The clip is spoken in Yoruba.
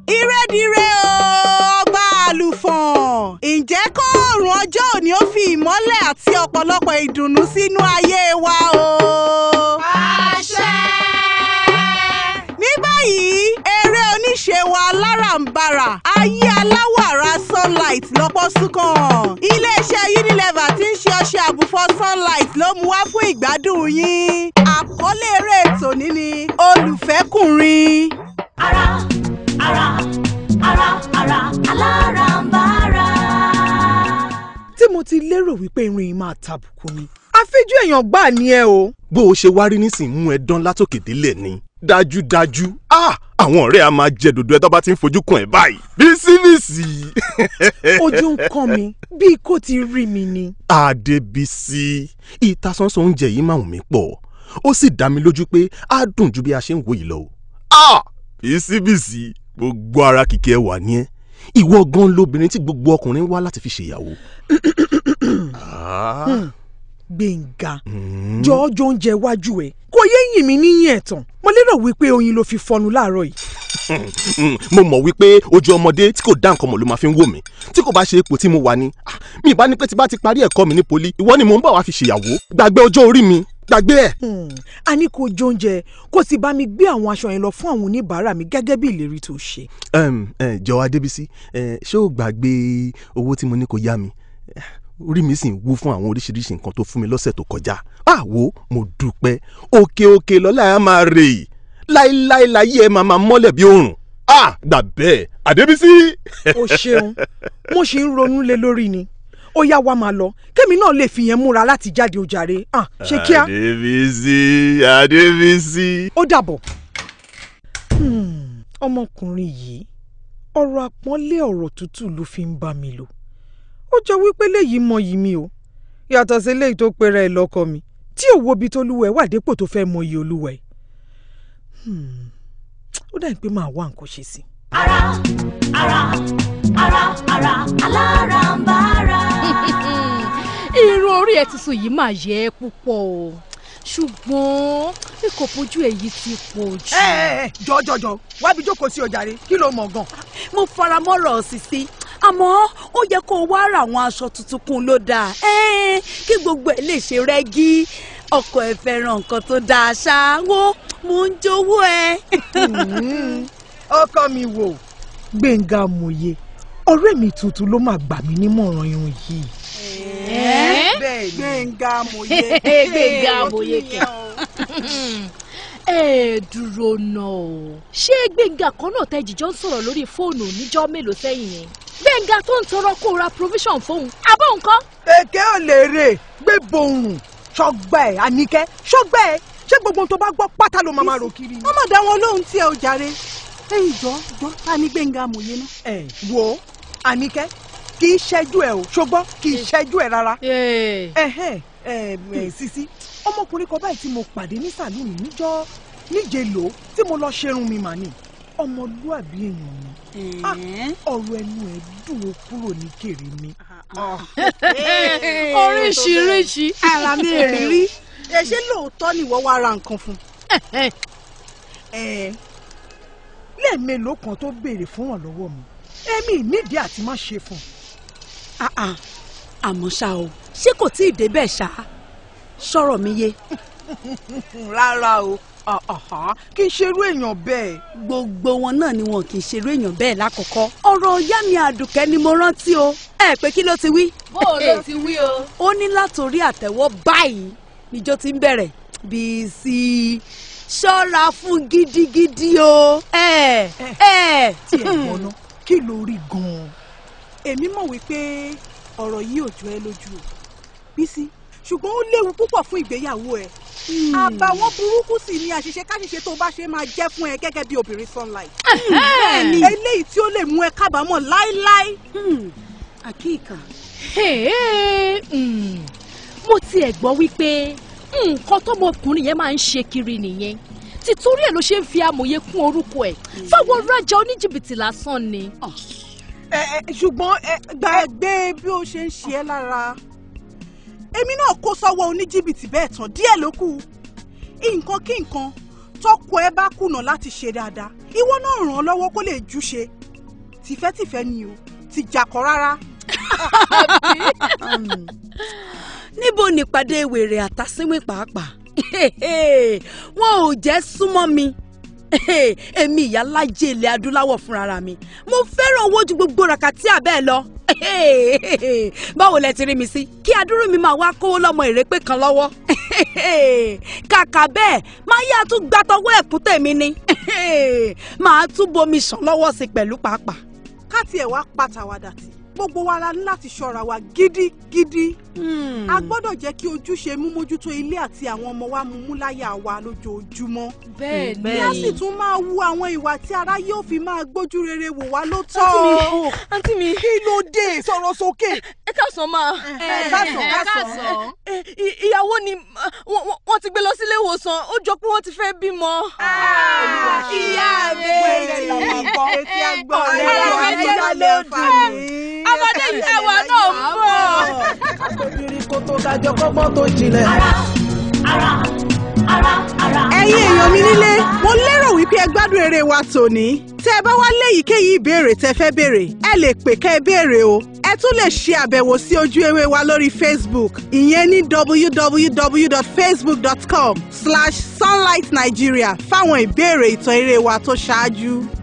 ìrẹ́dìrẹ́ o ọba àlùfọ̀n ǹjẹ́ kóòrùn ọjọ́ òní ó fi ìmọ́lẹ̀ àti ọ̀pọ̀lọpọ̀ ìdùnnú sínú ayé wa o. àṣẹ. ní báyìí eré oníṣe wa aláràǹbarà ayé aláwọ̀ ara sunlight lọ́pọ̀ súnkàn iléeṣẹ́ unilever tí ń ṣe ọṣẹ àbùfọ̀ sunlight ló mú wá fún ìgbádùn yín àkọlé eré ètò ní ni olùfẹ́kùnrin. ara ara ara ara aláràǹbarà. tí mo ti lérò wípé irun yìí máa tàbùkù ni. àfijù èèyàn gbà ní ẹ o. bó o ṣe wá rí nísìnyí mú ẹ dán látòkè délẹ̀ ni dájúdájú ah àwọn ọ̀rẹ́ a máa jẹ dòdò ẹ tó bá ti ń fojú kan ẹ báyìí bísíbísì. ojú ń kàn mí bíi kò ti rí mi ni. Adébísí ìtasánsan oúnjẹ yìí máa wù mí pọ̀ ó sì dá mi lójú pé á dùn ju bí a ṣe ń wò yìí lọ. ah bísíbísì gbogbo ara kìkì ẹ wà ní ẹ ìwọ gan lobìnrin tí gbogbo ọkùnrin wá láti fi ṣèyàwó. Ah, gbẹ̀ngà mm. jọ̀ọ́jọ́ oúnjẹ iwájú ẹ̀ kò yé yìn mí níyìn ẹ̀tàn mo lérò wípé oyin ló fi fọnu láàárọ̀ yìí. Mm, mo mọ̀ wípé ojú ọmọdé tí kò dá nǹkan mọ̀ ló máa fi ń wò mí tí kò bá ṣe ipò tí mo wà ní ah, mi ìbá ní pé tí bá ti parí ẹ̀kọ́ mi ní poli ìwọ ni mò ń bọ̀ wá fi ṣèyàwó gbàgbé ọjọ́ orí mi gbàgbé ẹ̀. Hmm, a ní kó jẹ oúnjẹ kó sì bá mi gbé àwọn aṣọ yẹn lọ fún àwọn oníbàárà mi gẹ́gẹ́ bí ìlérí tó ṣe. um, uh, jọ Adébísí uh, ṣé o gbàgbé owó tí mo ní kó yá mi Eh, orí mi sì ń wú fún àwọn oríṣiríṣi nǹkan tó fún mi lọ́sẹ̀ tó kọjá àwo mo dúpẹ́ òkè òkè lọ́la ẹ̀ máa rè é láéláé láyé ẹ̀ máa máa mọ́lẹ̀ bí òrùn ah gbà bẹ́ẹ̀ Adébísí. o ṣeun mo ṣì ń ronú lé lórí ni ó yá wa máa lọ kémi náà lè fi yẹn múra láti jáde ojàre ah ṣe kíá Adébísí Adébísí. ó dàbọ̀. Hmm, ọmọkùnrin yìí ọ̀rọ̀ àpọ́nlé ọ̀rọ̀ tútù ló fi ń bá mi lò ó jọ wípé léyìí mọyì mi o yàtọ̀ sí léyìí tó pera ẹ̀ lọ́kọ mi tí ò wo ibi tó lúwẹ̀ wà dépò tó fẹ́ mọyì olúwẹ̀ Hmm, ó dà pé màá wá nǹkan ṣe sí i. ara ara ara ara aláràǹbarà. irun orí ẹ tuntun yìí máa yẹ ẹ́ púpọ̀ o ṣùgbọ́n bí kò fojú èyí ti pọ̀ jù. ẹ ẹ jọjọjọ wábi jókòó sí ọjàre kí ló mọ̀ gan. mo fara mọ́rọ̀ Sisi àmọ́ ó yẹ kó o wá ra àwọn aṣọ tuntun kún ló dáa Ẹ́ẹ̀, kí gbogbo ẹ̀ lè ṣe rẹ́gí ọkọ ẹ fẹ́ràn nǹkan tó dáa ṣá wo mo ń jowó ẹ. ọkọ mi wò gbẹ̀ngà amòye ọ̀rẹ́ mi tuntun ló máa gbà mí nímọ̀ràn irun yìí. Ẹ́? bẹ́ẹ̀ gbẹ̀ngà amòye. Gbẹ̀ngà amòye kẹ̀. ẹ dúró náà o ṣé gbẹ̀ngà kan náà tẹ́ jíjọ́ ń sọ̀rọ̀ lórí fóònù níjọ́ mélòó sẹ́yìn yẹn gbẹ̀ngà tó ń tọrọ kó ra provision fóun abọ́ nǹkan. èké ò lè rè gbé bohùn ṣọgbà ẹ àníkẹ́ ṣọgbà ẹ ṣé gbogbo ohun tó bá gbọ́ pátá ló máa máa rò kiri. wọ́n mọ̀ dá wọn lóhùn tí ẹ ò jàre. ẹ̀yin jọ jọ ta ni gbẹ̀ngà amòye náà. ẹ wo àníkẹ́ kì í ṣẹ́jú ẹ o ṣùgbọ́n kì í ṣẹ́jú ẹ rárá. ẹhẹn ẹ ẹ Sisi ọmọkùnrin kan báyìí tí mo pàdé ní sàlùmí níjọ́ níje lò ó tí mo lọ ṣerun mi mà ní ọmọlúàbí èèyàn ni Ah, ọ̀rọ̀ ẹnu ẹ̀ dùn ó kúrò ní kèrè mi. oríṣiríṣi. ara mi èrírí ẹ ṣé lóòótọ́ ni ìwọ wá ra nǹkan fún un. ẹ lẹ́ẹ̀mélòó kan tó béèrè fún wọn lọ́wọ́ mi èmi nídìí àti má ṣe fún un. Ah, ah. àmọ́ ṣá o ṣé kò tí ì débẹ̀ ṣá sọ̀rọ̀ mi yé rárá o Ah, ah, ah. kì í ṣerú èèyàn bẹ́ẹ̀. gbogbo wọn náà ni wọn kì í ṣerú èèyàn bẹ́ẹ̀ lákọ̀ọ́kọ́ ọ̀rọ̀ ìyá mi àdùkẹ́ ni mo rántí o ẹ pé kí ló ti wí. bó o lè ti wí o. ó ní látòrí àtẹ́wọ́ báyìí níjó ti ń bẹ̀rẹ̀ Bísí ṣọ́ra fún gidigidi o. ẹ ẹ tí ẹ gbọ́ná kí ló rí gan-an. èmi mọ̀ wípé ọ̀rọ̀ yìí ò jọ ẹ́ lójú o Bísí ṣùgbọ́n ó léwu púpọ̀ fún ìgbéyàwó ẹ àbàwọ́n burúkú sì ni àṣìṣe káṣìṣe tó bá ṣe máa jẹ́ fún ẹ gẹ́gẹ́ bí obìnrin sunlight bẹ́ẹ̀ni eléyìí tí ó lè mú ẹ kábàámọ̀ láéláé. àkíkà Hey, mm, mo tiẹ̀ gbọ́ wípé nǹkan tọmọkùnrin yẹn máa ń ṣe kiri nìyẹn títorí ẹ̀ ló ṣe ń fi amòye kún orúkọ ẹ̀ fáwọn rajà oníjìbìtì lásán ni. ẹ ẹ ṣùgbọ́n ẹ gbàgbé bí ó ṣe ń ṣe ẹ́ lára èmi náà kó sọ́wọ́ oníjìbìtì bẹ́ẹ̀ tán díẹ̀ ló kù nǹkan kí nǹkan tọkọ ẹ bá kùnà láti ṣe dáadáa ìwọ náà ràn án lọ́wọ́ kó lè júṣe tìfẹ́tìfẹ́ ni o ti jàkọ́ rárá. Hmm. níbo nípàdé wèrè àtàsínwìn pàápàá wọn ò jẹ́ súnmọ́ mi èmi ìyá lájẹ ilẹ̀ adúláwọ̀ fúnra mi mo fẹ́ràn owó ju gbogbo ràkàtì àbẹ́ẹ̀ lọ báwo lẹ ti rí mi sí kí adúrú mi máa wá kówó lọ́mọ ìrépé kan lọ́wọ́ kàkà bẹ́ẹ̀ máa yá tún gbàtọ́wọ́ ẹ̀kún tèmi ni máa tún bomi ṣàn lọ́wọ́ sí pẹ̀lú pàápàá. ká tiẹ̀ wá pàtàwàdà tí gbogbo wa la ní láti ṣọ́ra wa gidigidi. a gbọ́dọ̀ jẹ́ kí ojúṣe mímójútó ilé àti àwọn ọmọ wa mumú láyà wa lójoojúmọ́. bẹ́ẹ̀ kí a sì tún máa wu àwọn ìwà tí ara yóò fi máa gbójú rere wò wá ló tọ́. àǹtí mi kí ló dé sọ̀rọ̀ sókè. ẹ káàsán máa. ẹ káàsán káàsán. ẹ, ì- ìyàwó ni uh, wọ́n- wọ́n- wọ́n ti gbé lọ sílé ìwòsàn ó jọ pé wọ́n ti fẹ́ bímọ. ìyá mi wẹ́rẹ́ làwọn gbọ́. etí agbọ́ Ọ̀rẹ́ ọ̀rẹ́ wa wa jẹ́ jẹ́ lódì. ọmọdé ìyá wa náà ń bọ̀. obìnrin kò tó dájọ́ kọ́gbọ́n tó jinlẹ̀. ara ara ara ara. ẹ̀yin èèyàn mi nílé mo lérò wípé ẹ gbádùn eré wa tòní tẹ́ ẹ bá wá léyìíkéyìí ìbéèrè tẹ́ fẹ́ béèrè ẹ lè pè kẹ́ ẹ béèrè o ẹ tún lè ṣe àbẹ̀wò sí ojú ewé wa lórí facebook ìyẹn ní www.facebook.com slash sunlight nigeria fáwọn ìbéèrè ìtàn eré wa tó ṣáájú.